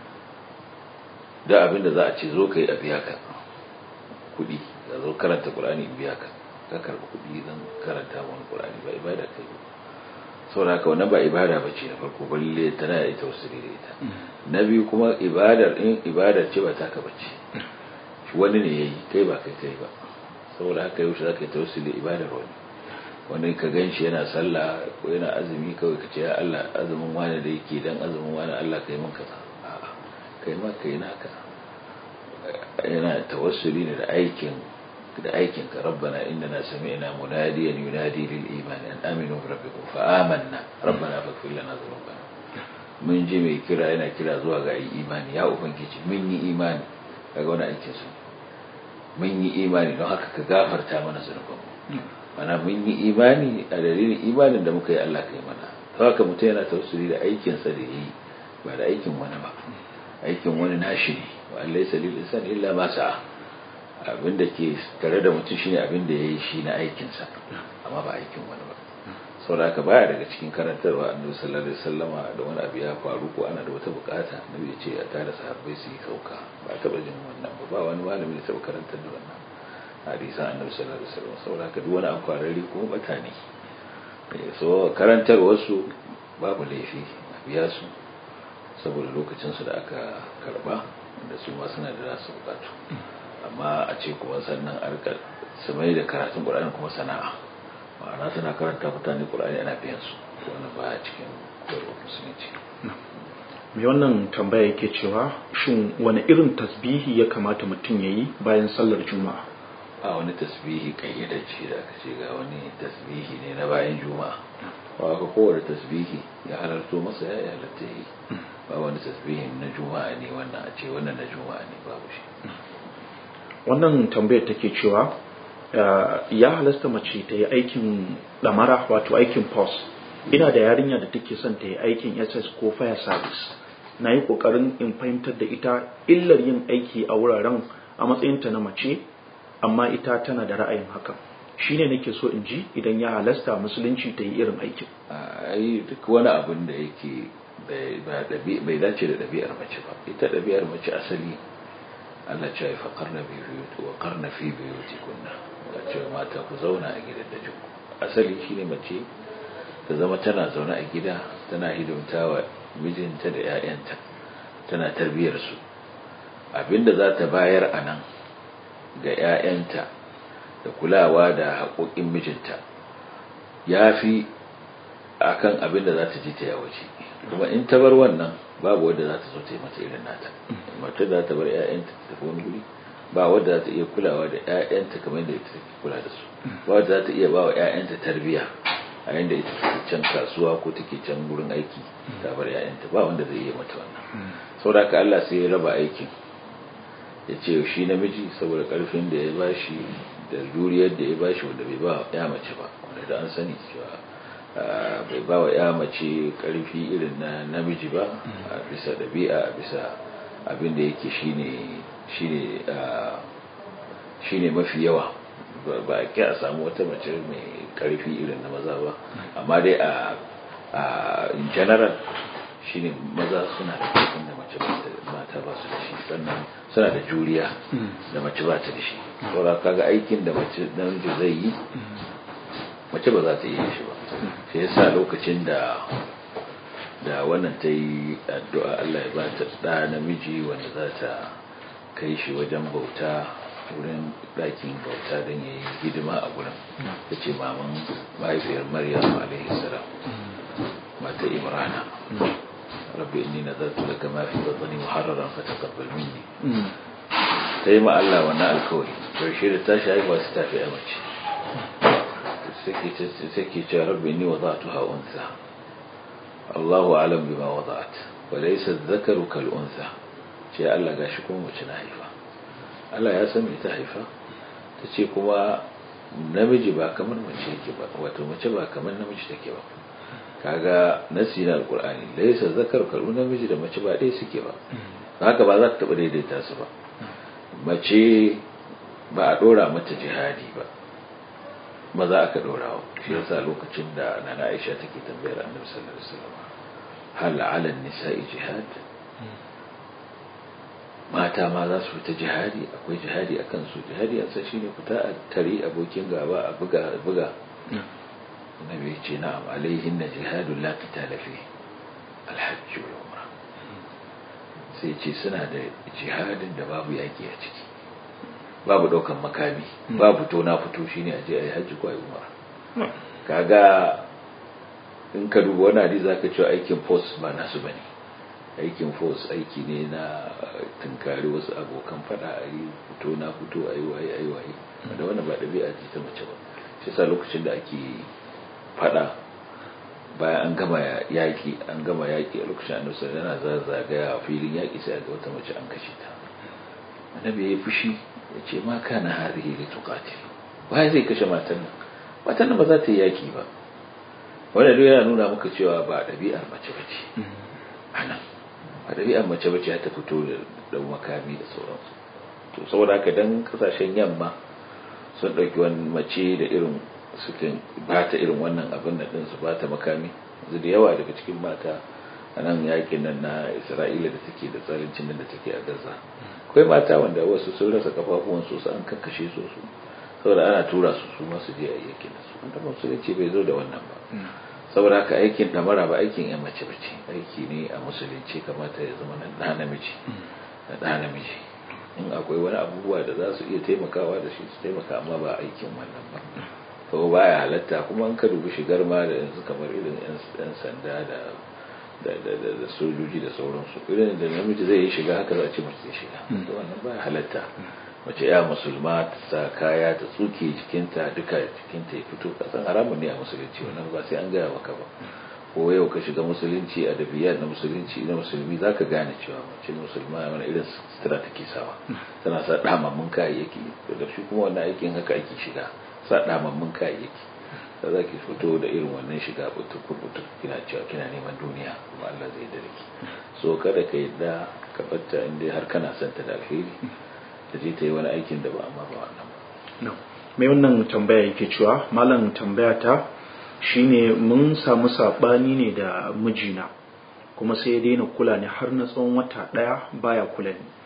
B: da abin da za a ce zo ka yi a biya ka kuɗi ka zo karanta ƙulani in biya ka ka karɓi kuɗi don karanta wani ƙulani ba ibada ka yi saboda haka wannan ba ibada ba ce na farko balle tana da ita wasu da ita na biyu kuma ibadar in ibadar ce ba taka ba ce wani ne ya yi kai ba kai kai ba saboda haka yau shi za ka yi tawassuli da ibadar wani wani ka gan shi yana sallah ko yana azumi kawai ka ce ya Allah azumin wani da yake dan azumin wani Allah ka yi min kaza kai ma kai naka yana tawassuli ne da aikin da aikin ka rabbana innana sami'na munadiyan yunadi lil iman an aminu bi rabbikum fa amanna rabbana faghfir lana dhunubana mun ji mai kira yana kira zuwa ga imani ya ubangiji mun yi imani kaga wani aikin su mun yi imani don haka ka gafarta mana zunubanmu mana mun yi imani a dalilin imanin da muka yi Allah kai mana to haka mutum yana tawassuli da aikinsa da yi ba da aikin wani ba aikin wani nashi ne wa Allah ya lil insan illa ma sa'a abinda ke tare da mutum shine abinda yayi shi na aikin sa amma ba aikin wani ba saboda haka baya daga cikin karantarwa annabi sallallahu alaihi wasallama da wani abu ya faru ko ana da wata bukata annabi ya ce a tare sahabbai su yi sauka ba taba jin wannan ba ba wani malami da taba karantar da wannan hadisan annabi sallallahu alaihi wasallam saboda haka duk wani abu kwararre ko batani so karantar wasu babu laifi a biya su saboda lokacinsu da aka karba da su ma suna da nasu bukatu amma a ce kuma sannan arka su mai da karatun ƙur'ani kuma sana'a ma'ana suna karanta mutane ƙur'ani ana biyan su wannan baya cikin koyarwar musulunci
A: mai wannan tambaya yake cewa shin wani irin tasbihi ya kamata mutum ya yi bayan sallar juma'a
B: a wani tasbihi kayyadacce da aka ce ga wani tasbihi ne na bayan juma'a ba ka kowane tasbihi ya halarto masa ya yi halatta yi ba wani tasbihin na juma'a ne wannan a ce wannan na juma'a ne babu shi
A: wannan tambayar take cewa ya halasta mace ta yi aikin damara wato aikin pos ina da yarinya da take son ta yi aikin ss ko fire service na yi kokarin in fahimtar da ita illar yin aiki a wuraren a matsayinta na mace amma ita tana da ra'ayin hakan shine nake so in ji idan ya halasta musulunci ta yi irin aikin
B: ai duk wani abin da yake bai dace da ɗabi'ar mace ba ita ɗabi'ar mace asali Allah ce fa qarna bi buyuti wa qarna fi buyutikunna wa ce mata ku zauna a gidan da jinku asali shine mace ta zama tana zaune a gida tana hidimtawa mijinta da 'ya'yanta tana tarbiyar su abinda za ta bayar a nan ga 'ya'yanta da kulawa da haƙoƙin mijinta ya fi a kan abinda za ta ji ta yawace kuma in ta bar wannan babu wadda za ta zo ta yi mata irin nata mata za ta bar 'ya'yanta ta tafi wani guri ba wadda za ta iya kulawa da 'ya'yanta kamar da ita take kula da su ba wadda za ta iya ba wa 'ya'yanta tarbiyya a yanda ita take can kasuwa ko take can gurin aiki ta bar 'ya'yanta ba wanda zai iya mata wannan saboda haka Allah sai ya raba aikin ya ce shi namiji saboda karfin da ya bashi da juriyar da ya bashi wanda bai ba ya mace ba wanda da an sani cewa bai ba wa ya mace karfi irin na namiji ba a bisa ɗabi'a a bisa abin da yake shine shine shine mafi yawa ba a ki a samu wata mace mai karfi irin na maza ba amma dai a in general shine maza suna da karfin da mace mata ba su da shi sannan suna da juriya da mace ba ta da shi saboda kaga aikin da mace namiji zai yi mace ba za ta yi shi ba shi yasa lokacin da da wannan ta yi addu'a Allah ya ba ta da namiji wanda za ta kai shi wajen bauta wurin ɗakin bauta don ya yi hidima a gurin ta ce maman mahaifiyar maryam alaihi salam mata imrana rabbi inni nazartu laka ma fi batni muharraran fataqabbal minni ta yi ma Allah wannan alkawari karshe da ta shi haihuwa su tafi a mace sai ke ce rabbi inni wada'tuha unsa Allahu alam bima wada'at wa laysa dhakaru kal unsa ce Allah gashi kuma mace na haifa Allah ya san me ta haifa ta ce kuma namiji ba kamar mace yake ba wato mace ba kamar namiji take ba kaga nasi na alkur'ani laisa zakar karu namiji da mace ba ɗaya suke ba haka ba za ta taɓa daidaita su ba mace ba a ɗora mata jihadi ba maza aka ɗora wa shi yasa lokacin da nana aisha take tambayar annabi sallallahu alaihi wasallam hal ala nisa'i jihad mata ma za su fita jihadi akwai jihadi akan su jihadi an san shine fita a tare abokin gaba a buga buga النبي يجي نعم عليهن جهاد لا قتال فيه الحج والعمرة sai ce suna da jihadin da babu yaƙi a ciki babu ɗaukan makami babu to na fito shine a je a yi hajji ko a yi umara kaga in ka duba wani hadisi zaka cewa aikin force ba nasu bane aikin force aiki ne na tunkari wasu abokan fada a yi fito na fito a yi waye a yi waye da wannan ba ɗabi'a ce ta mace ba shi sa lokacin da ake fada bayan an gama yaƙi an gama yaƙi a lokacin annabi yana zazzagaya a filin yaƙi sai ga wata mace an kashe ta annabi ya yi fushi ya ce ma kana harihi li tuqatil wai zai kashe matan nan matan nan ba za ta yi yaƙi ba wanda duk yana nuna maka cewa ba ɗabi'ar mace bace anan ba ɗabi'ar mace bace ta fito da makami da sauransu to saboda haka dan kasashen yamma sun ɗauki wani mace da irin sukan ba ta irin wannan abin da ɗinsu ba ta makami yanzu da yawa daga cikin mata a nan yakin nan na isra'ila da take da tsarincin nan da take a gaza akwai mata wanda wasu sun rasa kafafuwan su an kakkashe su su saboda ana tura su su masu je a yakin da su wanda musulunci bai zo da wannan ba saboda haka aikin damara ba aikin yan mace bace aiki ne a musulunci kamata ya zama na ɗa namiji na ɗa namiji in akwai wani abubuwa da za su iya taimakawa da shi su taimaka amma ba aikin wannan ba to baya halatta kuma an ka dubi shigar ma da yanzu kamar irin yan sanda da da sojoji da sauransu irin da namiji zai yi shiga haka za a ce mace zai shiga to wannan baya halatta mace ya musulma ta sa kaya ta tsuke jikinta duka jikinta ya fito kasan haramun ne a musulunci wannan ba sai an gaya maka ba ko yau ka shiga musulunci a dabiyar na musulunci na musulmi za ka gane cewa mace musulma wani irin sutura take sawa tana sa damammun kayayyaki da shi kuma wannan aikin haka ake shiga sa damammun kayayyaki da za ki fito da irin wannan shiga butukur butuk kina cewa kina neman duniya kuma Allah zai da ki so kada ka yadda ka batta inda har kana son ta da alheri ta je ta yi wani aikin da ba amma ba wannan ba
A: mai wannan tambaya yake cewa malam tambaya ta shine mun samu sabani ne da mijina kuma sai ya daina kula ni har na tsawon wata daya baya kula ni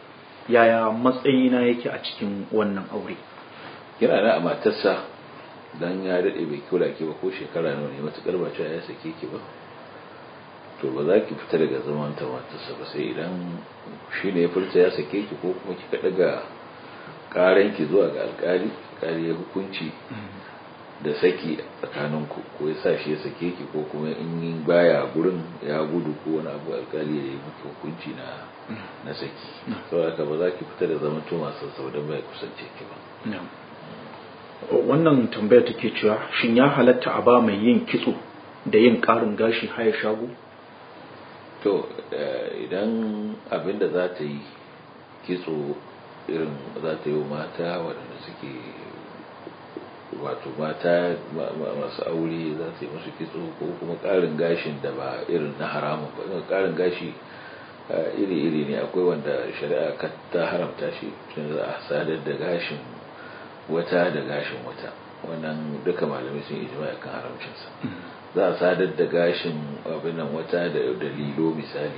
A: yaya matsayina yake a cikin wannan aure
B: yana na a matarsa dan ya daɗe bai kula ki ba ko shekara nawa ne matuƙar ba cewa ya sake ki ba to ba za ki fita daga zaman ta matarsa ba sai idan shi ne ya furta ya sake ki ko kuma kika daga ƙaran ki zuwa ga alƙali alƙali ya hukunci da saki tsakanin ku ko ya sa shi ya sake ki ko kuma in baya gurin ya gudu ko wani abu alƙali ya yi miki hukunci na na saki saboda ba za ki fita da zaman to masu saboda bai kusance ki ba
A: wannan tambayar take cewa shin ya halatta a ba mai yin kitso da yin ƙarin gashi haya shago
B: to idan abin da za ta yi kitso irin za ta yi wa mata waɗanda suke wato mata masu aure za ta yi musu kitso ko kuma ƙarin gashin da ba irin na haramun ba ƙarin gashi iri-iri ne akwai wanda shari'a ta haramta shi za a sadar da gashin wata da gashin wata wannan duka malamai sun ijma kan haramcinsa za a sadar da gashin abin nan wata da dalilo misali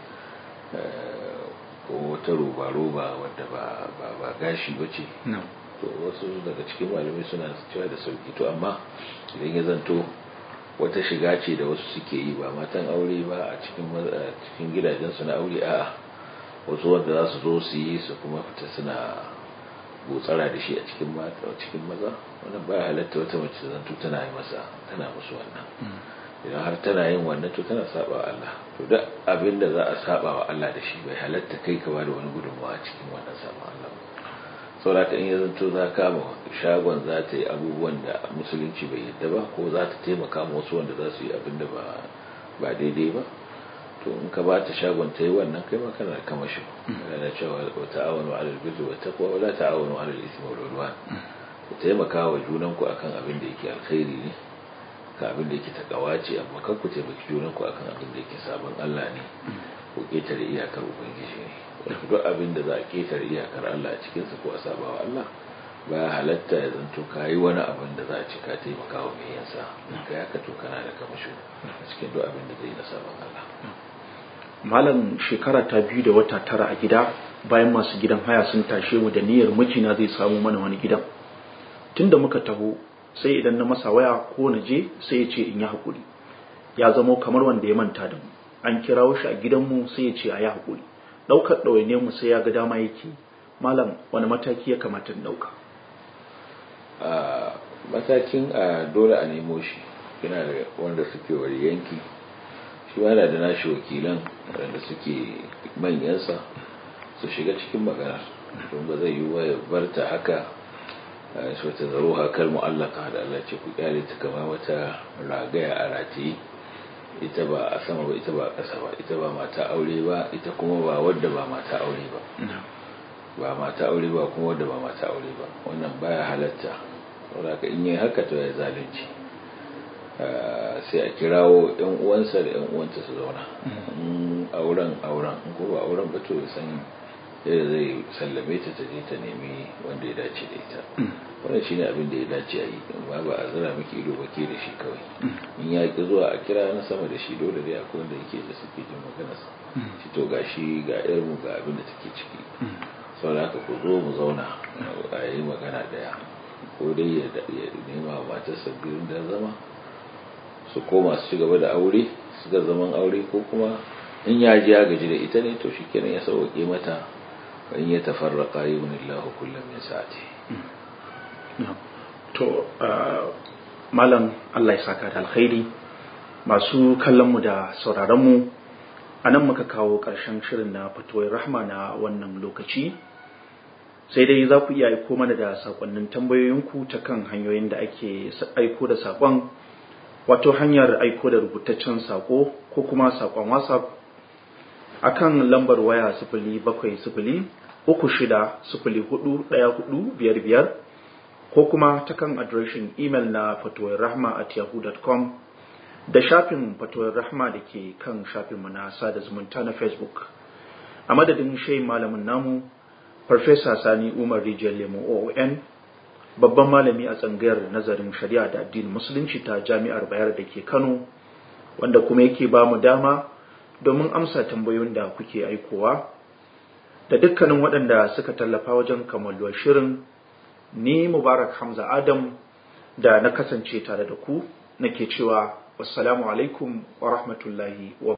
B: ko wata roba-roba wadda ba gashi ba ce to wasu daga cikin malamai suna cewa da sauki to amma idan ya zanto wata shiga ce da wasu suke yi ba matan aure ba a cikin gidajensu na aure a wasu wanda za su zo su yi su kuma fita suna botsara da shi a cikin mata cikin maza wannan ba halatta wata mace zanto tana yi masa tana musu wannan idan har tana yin wannan to tana saba wa Allah to duk abin da za a saba wa Allah da shi bai halatta kai ka bada wani gudunmawa a cikin wannan saba Allah saboda in ya zanto za ka ma shagon za ta yi abubuwan da musulunci bai yadda ba ko za ta taimaka ma wasu wanda za su yi abin da ba daidai ba to in ka ba ta shagon ta yi wannan kai ma kana da kamashi yana cewa wa ta'awanu 'alal birri wat taqwa wa la ta'awanu 'alal ithmi wal 'udwan ku taimaka wa junan ku akan abin da yake alkhairi ne ka abin da yake takawa ce amma kan ku taimaki junan ku akan abin da yake sabon Allah ne ko ketare iyakar ubangiji ne duk abin da za a ketare iyakar Allah a cikin sa ko a saba wa Allah ba halatta ya zanto ka yi wani abin da za a ci ka taimaka wa mai yansa ka yaka to kana da kamashi a cikin duk abin da zai yi na sabon Allah
A: malam shekara ta biyu da wata tara a gida bayan masu gidan haya sun tashe mu da niyyar mijina zai samu mana wani gidan tunda muka taho sai idan na masa waya ko na je sai ya ce in yi hakuri ya zamo kamar wanda ya manta da mu an kirawo shi a gidanmu sai ya ce a yi hakuri ɗaukar ɗawainiyar mu sai ya ga dama yake malam wani mataki ya kamata in ɗauka
B: matakin a dole a nemo shi yana da wanda suke wari yanki shi ma da nashi wakilan wanda suke manyansa su shiga cikin magana don ba zai yi wa ya barta haka shi wata zaro hakar mu'allaka da Allah ce ku kyale ta kama wata ragaya a rataye ita ba a sama ba ita ba a ƙasa ba ita ba mata aure ba ita kuma ba wadda ba mata aure ba ba mata aure ba kuma wadda ba mata aure ba wannan baya halatta saboda ka in yi haka to ya zalunci sai a kirawo yan uwansa da yan uwanta su zauna auren auren in ko ba auren ba to san yadda zai sallame ta ta je ta nemi wanda ya dace da ita wannan shine abin da ya dace a yi amma ba a zira miki ido ba ke da shi kawai in ya ki zuwa a kira na sama da shi dole dai akwai wanda yake da suke jin maganar shi to ga shi ga yar mu ga abin da take ciki saboda haka ku zo mu zauna a yi magana daya ko dai ya nema wa matarsa birin da zama su koma su ci gaba da aure su ga zaman aure ko kuma in ya ji ya gaji da ita ne to shi kenan ya sauke mata in ya tafarraka yi wani lahu kullum ya sa'ati
A: to malam Allah ya saka da alkhairi masu kallonmu da sauraronmu a nan muka kawo ƙarshen shirin na fatuwar rahma na wannan lokaci sai dai za ku iya aiko mana da sakonnin tambayoyinku ta kan hanyoyin da ake aiko da sakon wato hanyar aiko da rubutaccen sako ko kuma sakon whatsapp akan lambar waya sifili bakwai sifili uku shida sifili hudu ɗaya hudu biyar biyar ko kuma ta kan adireshin imel na fatuwar rahma at yahoo.com da shafin fatuwar rahma da ke kan shafinmu na sada zumunta na facebook a madadin shai malamin namu farfesa sani umar rijiyar lemo oon babban malami a tsangayar nazarin shari'a da addinin musulunci ta jami'ar bayar da ke kano wanda kuma yake ba mu dama domin amsa tambayoyin da kuke aikowa da dukkanin waɗanda suka tallafa wajen kammaluwar shirin ni mubarak hamza adam da na kasance tare da ku nake cewa wassalamu alaikum wa rahmatullahi wa